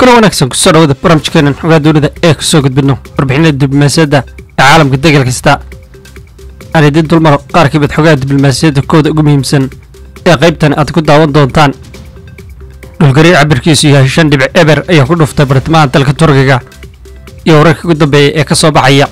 kuna wanaagsan kusoo dhawada barnaamijkeenan xogaa dowlada ee kusoo gudbino warbixinada diblomaasiyadda ee caalamka degal kasta aan idin dulmaro qaar ka mid xogaha diblomaasiyadda kooda ugu muhiimsan ee qaybtan aad ku daawan doontaan dhulgariir cabirkiisu yahay shan dhibic eber ayaa ku dhuftay bartamaha dalka turkiga iyo wararka ugu dambeeya ee ka soo baxaya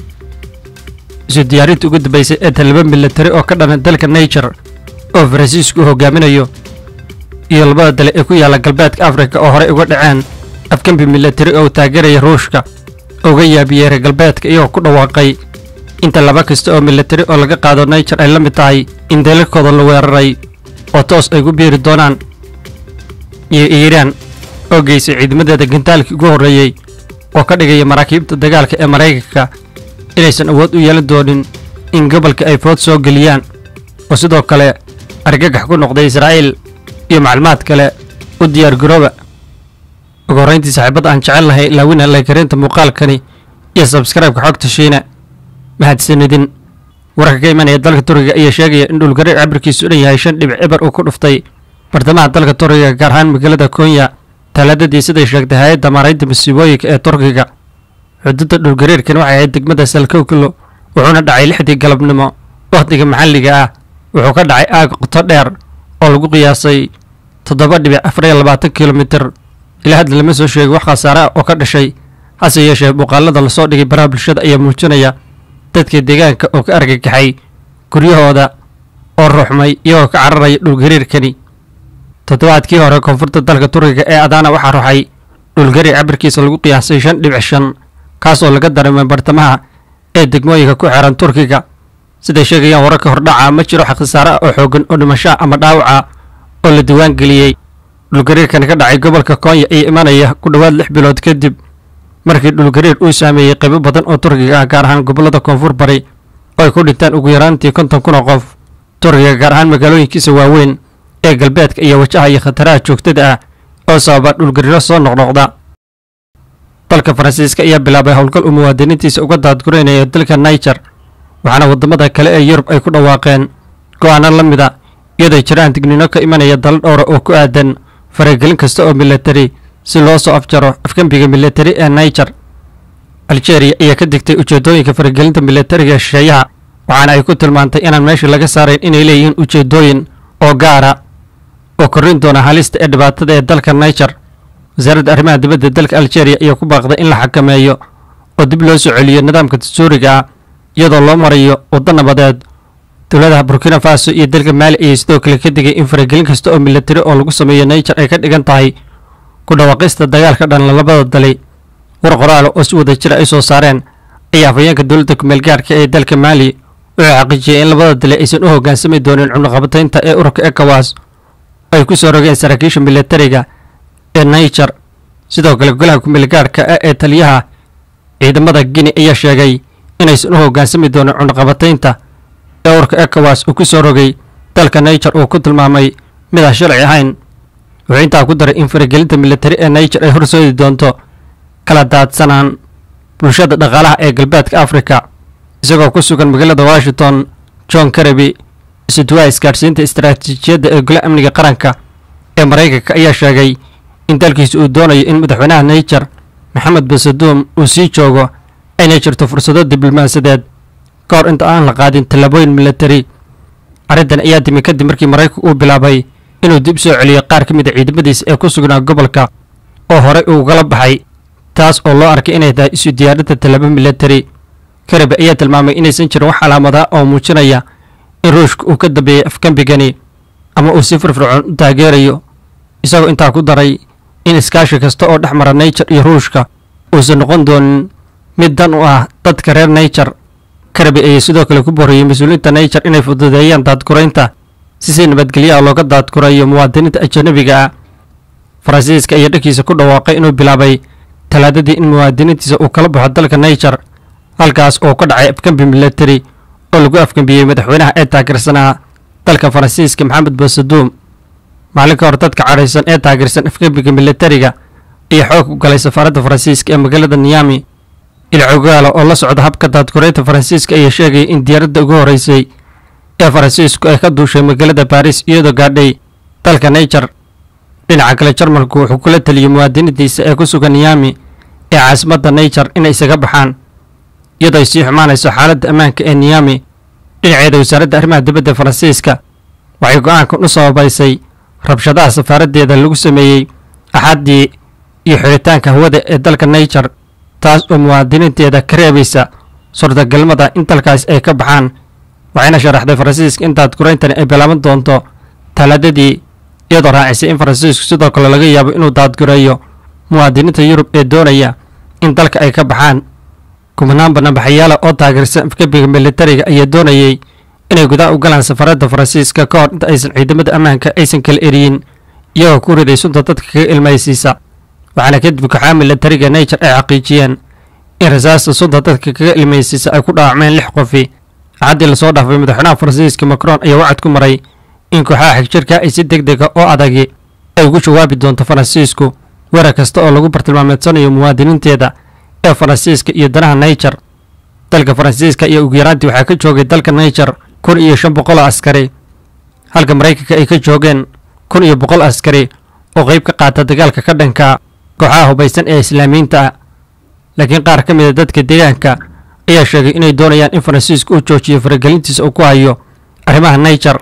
isu diyaarinta ugu dambeysay ee talaba milatari oo ka dhana dalka niger oo faransiisku u hogaaminayo iyo labada dale ee ku yaalla galbeedka afrika oo horey uga dhaceen afkambi milatari oo taageeraya ruushka uga yaabiyey reer galbeedka iyagoo ku dhawaaqay inta laba kasta oo milatari oo laga qaado niger ay la mid tahay in dalalkooda la weeraray oo toos ay ku biiri doonaan iyo iiraan oo geysay ciidamadeeda gantaalkii ugu horreeyey oo ka dhigaya maraakiibta dagaalka ee maraykanka inaysan awood u yeelan doonin in gobolka ay food soo geliyaan oo sidoo kale argagax ku noqday israa'iil iyo macluumaad kale u diyaar garooba ugu horrayntii saaxiibadda aan jecel lahay laawina laykarinta muuqaalkani iyo sabskraibka xogta shiina mahadsanidin wararka ka imanaya dalka turkiga ayaa sheegaya in dhulgariir cabirkiisu dhan yahay shan dhibic eber uu ku dhuftay bartamaha dalka turkiga gaar ahaan magaalada konya talaadadii siday sheegtay hay-adda maaraynta masiibooyinka ee turkiga xuduudda dhulgariirkan waxay ahayd degmada salkowkilo wuxuuna dhacay lixdii galabnimo wakhtiga maxalliga ah wuxuu ka dhacay aag qoto dheer oo lagu qiyaasay toddoba dhibic afar iyo labaatan kilomitir ilaa hadda lama soo sheegay wax khasaare ah oo ka dhashay hase yeeshee muuqaalada lasoo dhigay baraha bulshada ayaa muujinaya dadka deegaanka oo ka argagaxay guryahooda oo ruuxmay iyagoo ka cararaya dhulgariirkani toddobaadkii hore koonfurta dalka turkiga ee adaana waxaa ruxay dhulgariir cabirkiisa lagu qiyaasay shan dhibic shan kaasoo laga dareemay bartamaha ee degmooyinka ku xeeran turkiga siday sheegayaan wararka hordhaca ma jiro wax khasaare ah oo xoogan oo dhimashaa ama dhaawaca oo la diwaan geliyey dhulgariirkani ka dhacay gobolka koonya ayaa imanaya ku dhowaad lix bilood kadib markii dhulgariir uu saameeyey qaybo badan oo turkiga ah gaar ahaan gobollada koonfur bari oo ay ku dhintaan ugu yaraantii konton kun oo qof turkiga gaar ahaan magaalooyinkiisa waaweyn ee galbeedka iyo wajahaya khataraha joogtada ah oo sababa dhulgariiro soo noqnoqda dalka faransiiska ayaa bilaabay howlgal uu muwaadiniintiisa uga daadguraynaya dalka niger waxaana waddamada kale ee yurub ay ku dhawaaqeen go'aano la mida iyadoo jiraan digniino ka imanaya dalo dhowra oo ku aadan faragelin kasta oo milatari si loo soo afjaro afgembiga milatari ee niger algeria ayaa ka digtay ujeeddooyinka faragelinta milatariga shisheeyaha waxaana ay ku tilmaantay inaan meesha laga saarayn inay leeyihiin ujeeddooyin oo gaara oo korrin doona halista ee dhibaatada ee dalka niger wasaaradda arrimaha dibadda dalka algeria ayaa ku baaqday in la xakameeyo oo dib loo soo celiyo nidaamka dastuuriga ah iyadoo loo marayo waddo nabadeed dowladaha burkina faso iyo dalka maali ayay sidoo kale ka digay in faragelin kasta oo milatari oo lagu sameeyo niger ay ka dhigan tahay ku dhawaaqista dagaalka dhan labada dali war qoraal oo si wada jira ay soo saareen ayaa afhayeenka dowladda kumeel gaarka ee dalka maali wuxuu xaqiijiyey in labada dali aysan u hoggaansami doonin cunaqabataynta ee ururka ekowas ay ku soo rogeen saraakiisha milatariga ee niger sidoo kale golaha kumeel gaarhka ah ee taliyaha ciidamada guinea ayaa sheegay inaysan u hoggaansami doonin cunaqabataynta ee ururka ekowas uu ku soo rogay dalka niger uu ku tilmaamay mid aan sharci ahayn wuxuu intaa ku daray in faragelinta milatari ee niger ay horsoodi doonto kala daadsanaan bulshada dhaqaalaha ee galbeedka afrika isagoo ku sugan magaalada washington john karaby isuduwaha isgaadhsiinta istaraatiijiyadda ee gole amniga qaranka ee maraykanka ayaa sheegay in dalkiisa uu doonayo in madaxweynaha niger maxamed basaduum uu sii joogo ayna jirto fursado diblomaasiyadeed ka hor inta aan la qaadin tallaabooyin milatari arrintan ayaa timi kadib markii maraykanku uu bilaabay inuu dib soo celiyo qaar ka mid a ciidamadiisa ee ku sugnaa gobolka oo horey ugala baxay taas oo loo arkay inay tahay isu diyaarinta tallaabo milatari karabi ayaa tilmaamay inaysan jirin wax calaamada oo muujinaya in ruushka uu ka dambeeyey afgambigani ama uu si firfircoon u taageerayo isagoo intaa ku daray in iskaashi kasta oo dhex mara niger iyo ruushka uusan noqon doonin mid dan u ah dadka reer niger karabi ayaa sidoo kale ku booriyey mas-uuliyiinta niger inay fududeeyaan daadguraynta si si nabadgelyaha looga daadgurayo muwaadiniinta ajanabiga ah faransiiska ayaa dhankiisa ku dhawaaqay inuu bilaabay talaadadii in muwaadiniintiisa uu kala baxo dalka niger halkaas oo ka dhacay afgambi milatari oo lagu afgambiyey madaxweynaha ee taageersanaa dalka faransiiska maxamed basaduum maalin ka hor dadka cadhaysan ee taageersan afgambiga milatariga ayaa xoog u galay safaaradda faransiiska ee magaalada niyami ilcogaala oo la socda habka daadguraynta faransiiska ayaa sheegaya in diyaaradda ugu horreysay ee faransiisku ay ka duushay magaalada baris iyadoo gaadhay dalka niger dhinaca kale jarmalku wuxuu kula taliyey muwaadiniintiisa ee ku sugan niyami ee caasimadda naijer inay isaga baxaan iyadoo ay sii xumaanayso xaaladda ammaanka ee niyami dhinaceeda wasaaradda arrimaha dibadda faransiiska waxay go-aankan u sababaysay rabshadaha safaaraddeeda lagu sameeyey axaddii iyo xiritaanka hawada ee dalka naijer taas oo muwaadiniinteeda ka reebaysa suurtagalnimada in dalkaas ay ka baxaan waxayna sharaxday faransiiska in daadgurayntani ay bilaaban doonto talaadadii iyadoo raacisay in faransiisku sidoo kale laga yaabo inuu daadgureeyo muwaadiniinta yurub ee doonaya in dalka ay ka baxaan kumanaan banaanbaxayaala oo taageersan afgebiga militariga ayaa doonayay inay gudaha u galaan safaradda faransiiska ka hor inta aysan ciidamada ammaanka aysan kala eriyin iyagoo ku riday sunta dadka kaga ilmaysiisa waxaana kadib kaxaa militariga naijer ay xaqiijiyeen in rasaasta sunta dadka kaga ilmaysiisa ay ku dhaawacmeen lix qofi axaddii lasoo dhaafay madaxweynaha faransiiska macron ayaa wacad ku maray in kooxaha xigjirka ay si deg dega oo adagi ay ugu jawaabi doonto faransiisku weerar kasta oo lagu bartilmaameedsanayo muwaadiniinteeda ee faransiiska iyo danaha naijer dalka faransiiska iyo ugu yaraantii waxaa ka joogay dalka naijer kun iyo shan boqol oo askari halka maraykanka ay ka joogeen kun iyo boqol askari oo qayb ka qaata dagaalka ka dhanka kooxaha hubaysan ee islaamiyiinta ah laakiin qaar ka mid a dadka deegaanka ayaa sheegay inay doonayaan in faransiisku uu joojiyo faragelintiisa uu ku hayo arrimaha naijer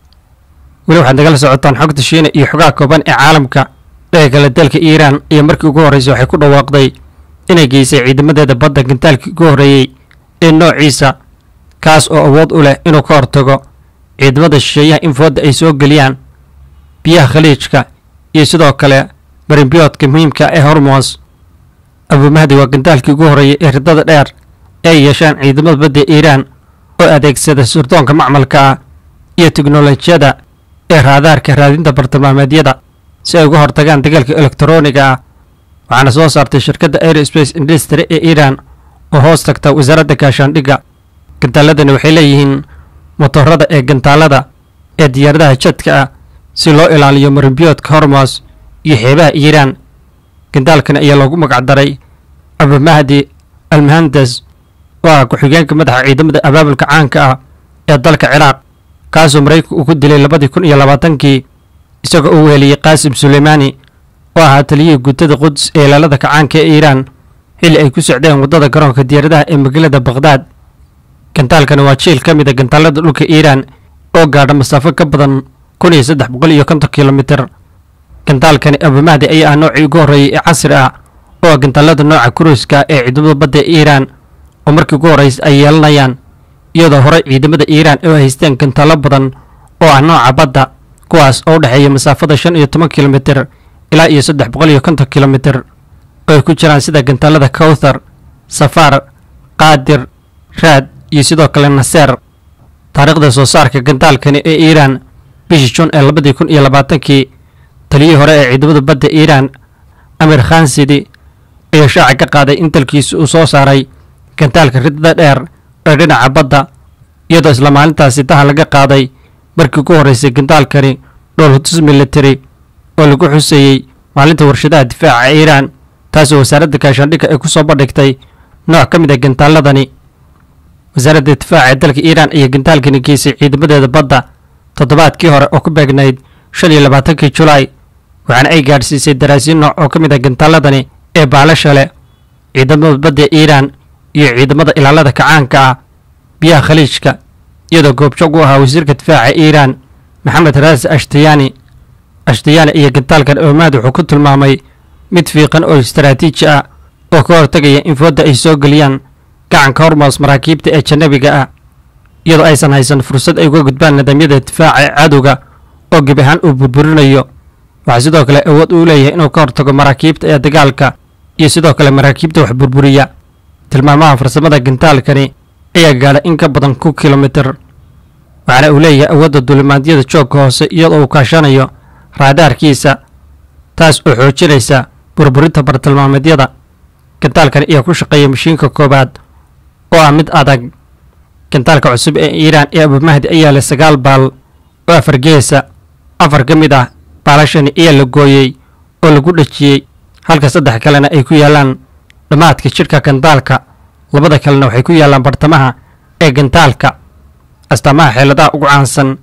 weli waxaad nagala socotaan xogta shiina iyo xogaha kooban ee caalamka dhaga kale dalka iiraan iyo markii ugu horreysay waxay ku dhawaaqday inay geysay ciidamadeeda badda gantaalkii ugu horreeyey ee noociisa kaas oo awood u leh inuu ka hortago ciidamada shisheeyaha in foodda ay soo geliyaan biyaha khaliijka iyo sidoo kale barimbiyoodka muhiimka ee hormos abumahdi waa gantaalkii ugu horreeyey ee riddada dheer ee ay yeeshaan ciidamada badda iiraan oo adeegsada surdoonka macmalka ah iyo teknolojiyada ee raadaarka raadinta bartilmaameedyada si ay uga hortagaan dagaalka elektarooniga ah waxaana soo saartay shirkadda aerospace industry ee iiraan oo hoos tagta wasaaradda gaashaandhigga gantaaladani waxay leeyihiin motorada ee gantaalada ee diyaaradaha jadka ah si loo ilaaliyo marimbiyoodka hormos iyo xeebaha iiraan gantaalkani ayaa loogu magacdaray abumahdi almahandes oo ah ku-xigeenka madaxa ciidamada abaabulka caanka ah ee dalka ciraaq kaasoo maraykanku uu ku dilay labadii kun iyo labaatankii isagoo uu weheliyey qaasim suleymaani oo ahaa taliyihii guutada quds ee ilaalada kacaanka ee iiraan xilli ay ku socdeen waddada garoonka diyaaradaha ee magaalada bakhdad gantaalkani waa jiil ka mid a gantaalada dhulka iiraan oo gaadha masaafo ka badan kun iyo saddex boqol iyo konton kilomitir gantaalkani abumahdi ayaa ah noocii ugu horreeyey ee casri ah oo ah gantaalada nooca kuruiska ee ciidamada badda ee iiraan oo markii ugu horreysay ay yeelanayaan iyadoo horey ciidamada iiraan oo haysteen gantaalo badan oo ah nooca badda kuwaas oo u dhexeeya masaafada shan iyo toban kilomitir ilaa iyo saddex boqol iyo konton kilomitir oo ay ku jiraan sida gantaalada kawthar safaar qaadir raad iyo sidoo kale naseer taariikhda soo saarka gantaalkani ee iiraan bishii jun ee labadii kun iyo labaatankii taliyihii hore ee ciidamada badda iiraan amir khansidi ayaa shaaca ka qaaday in dalkiisu uu soo saaray gantaalka riddada dheer ee dhinaca badda iyadoo isla maalintaasi daha laga qaaday markii ugu horreysay gantaalkani dhoolhutus military oo lagu xuseeyey maalinta warshadaha difaaca ee iiraan taasoo wasaaradda gaashaandhigga ay ku soo bandhigtay nooc ka mid a gantaaladani wasaaradda difaaca ee dalka iiraan ayaa gantaalkani geysay ciidamadeeda badda toddobaadkii hore oo ku beegnayd shan iyo labaatankii julaay waxaana ay gaadhsiisay daraasiin nooc oo ka mid a gantaaladani ee baalasha leh ciidamada badda iiraan iyo ciidamada ilaalada kacaanka ah biyaha khaliijka iyadoo goobjoog u ahaa wasiirka difaaca iiraan maxamed raasi ashtayaani ashtayaani iyo gantaalkan oomaad wuxuu ku tilmaamay mid fiiqan oo istaraatiiji ah oo ka hortagaya in foodda ay soo geliyaan gacanka hormoos maraakiibta ee janabiga ah iyadoo aysan haysan fursad ay uga gudbaan nidaamyada difaaca ee cadowga oo gebi ahaan uu burburinayo waxaa sidoo kale awood uu leeyahay inuu ka hortago maraakiibta ee dagaalka iyo sidoo kale maraakiibta wax burburiya tilmaamaha farsamada gantaalkani ayaa gaadha in ka badan ku kilomitir waxaana uu leeyahay awoodda duulimaadyada joogka hoose iyadoo uu kaashanayo raadaarkiisa taas oo xoojinaysa burburinta bartilmaameedyada gantaalkani ayaa ku shaqeeya mashiinka koowaad oo ah mid adag gantaalka cusub ee iiraan ee abumahdi ayaa leh sagaal baal oo afar geesa afar ka mid ah baalashani ayaa la gooyey oo lagu dhejiyey halka saddex kalena ay ku yaallaan dhammaadka jidhka gantaalka labada kalena waxay ku yaallaan bartamaha ee gantaalka astaamaha xeeladaha ugu caansan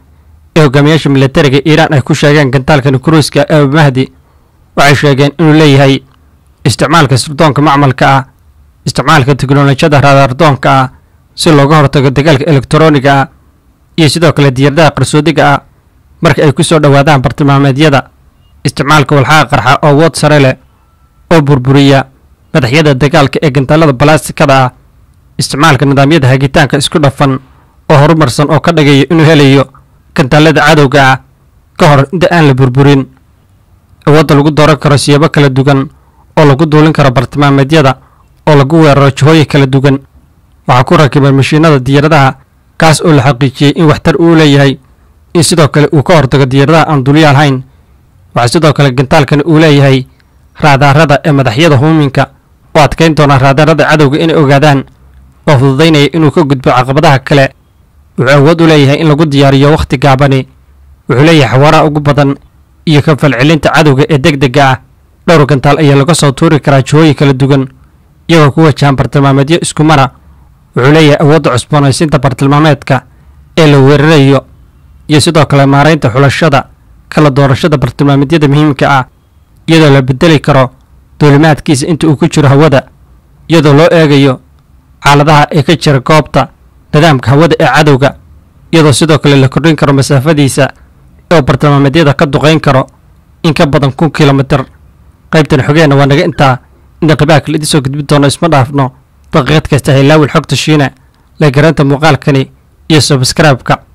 ee hogaamiyaasha milatariga iiraan ay ku sheegeen gantaalka nukruiska ee mahdi waxay sheegeen inuu leeyahay isticmaalka sirdoonka macmalka ah isticmaalka teknolojiyada raadaardoonka ah si looga hortago dagaalka elektarooniga ah iyo sidoo kale diyaaradaha qarsoodiga ah marka ay ku soo dhowaadaan bartilmaameedyada isticmaalka walxaha qarxa oo wood sare leh oo burburiya madaxyada dagaalka ee gantaalada balastikada ah isticmaalka nidaamyada hagitaanka isku dhafan oo horumarsan oo ka dhigaya inuu helayo gantaalada cadowga ah ka hor inta aan la burburin awoodda lagu dooran karo siyaabo kala duwan oo lagu duulin karo bartilmaameedyada oo lagu weeraro jihooyin kala duwan waxaa ku rakiban mashiinada diyaaradaha kaas oo la xaqiijiyey in waxtar uu leeyahay in sidoo kale uu ka hortago diyaaradaha aan dulyaal hayn waxaa sidoo kale gantaalkani uu leeyahay raadaarada ee madaxyada huuminka oo adkayn doona raadaarada cadowga inay ogaadaan oo fududaynaya inuu ka gudbo caqabadaha kale wuxuu awood u leeyahay in lagu diyaariyo wakhti gaabani wuxuu leeyahay xawaaraha ugu badan iyo ka falcelinta cadowga ee deg dega ah dhowr gantaal ayaa laga soo tuuri karaa jihooyin kala duwan iyagoo ku wajahan bartilmaameedyo isku mara wuxuu leeyahay awoodda cusboonaysiinta bartilmaameedka ee la weerarayo iyo sidoo kale maaraynta xulashada kala doorashada bartilmaameedyada muhiimka ah iyadoo la bedeli karo duulimaadkiisa inta uu ku jiro hawada iyadoo loo eegayo xaaladaha ee ka jira goobta nidaamka hawada ee cadowga iyadoo sidoo kale la kordhin karo masaafadiisa oo bartilmaameedyada ka duqayn karo in ka badan kun kilomitir qaybtan xogeenna waa naga intaa inta qibaa kale idin soo gudbin doono isma dhaafno daqiiqad kasta haylaawil xogta shiina la garanta muuqaalkani iyo subscribe-ka